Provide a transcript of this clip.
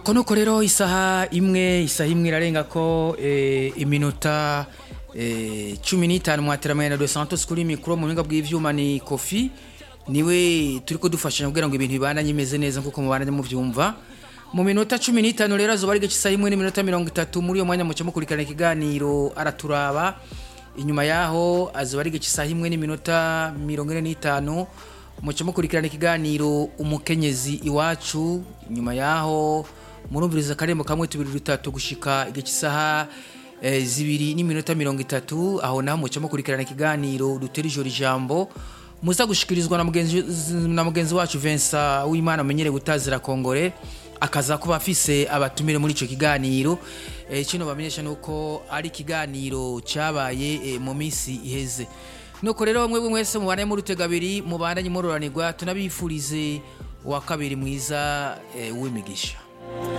nuko nuko rero isaha imwe isaha imwe irarenga ko eh, iminota eh, cumi n'itanu mwateramanye na dos santos kuri mikoro mu buhinga bw'ivyuma ni kofi niwe turiko dufashanya kugira ngo ibintu bibandanye bimeze neza nkuko mubandanye muvyumva mu minota cumi n'itanu rero azoba ari isaha imwe n'iminota mirongo itatu muri uyo mwanya muca mukurikirana ikiganiro araturaba inyuma yaho azoba ari isaha imwe n'iminota mirongo ine n'itanu muca mukurikirana ikiganiro umukenyezi iwacu inyuma yaho murumviriza akarembo kamwe tubiri dutatu gushika igice isaha eh, zibiri n'iminota mirongo itatu aho naho muca mukurikirana ikiganiro dutera ijoro ijambo muza gushikirizwa na mugenzi, na mugenzi wacu Vincent w'Imana amenyereye gutazira kongore akaza kuba afise abatumire muri ico kiganiro eh, kino bamenyesha nuko ari ikiganiro cabaye eh, mu minsi iheze nuko rero mwebwe mwese mubane muri utegabiri mubandanye muroranirwa tunabifurize wa kabiri mwiza eh, w'imigisha